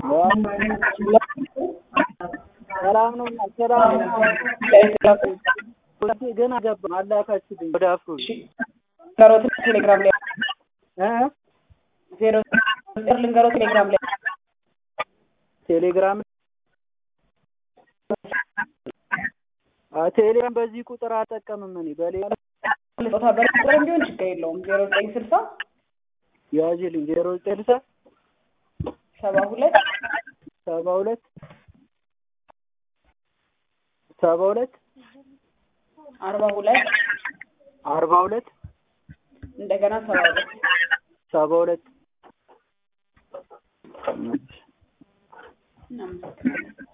ሰላም ነው ሰላም ነው። ግን አገባም አላካችሁልኝ ወደ አፍሮ ልንገሮት ቴሌግራም ላይ እ ዜሮ ቁጥር ልንገሮት ቴሌግራም ላይ ቴሌግራም አ ቴሌግራም በዚህ ቁጥር አጠቀምም እኔ በሌላ ልጦታ በቁጥርም ቢሆን ችግር የለውም ዜሮ ዘጠኝ ስልሳ ያዥልኝ ዜሮ ዘጠኝ ስልሳ ሰባ ሁለት ሰባ ሁለት ሰባ ሁለት አርባ ሁለት አርባ ሁለት እንደገና ሰባ ሁለት ሰባ ሁለት እናመሰግናለን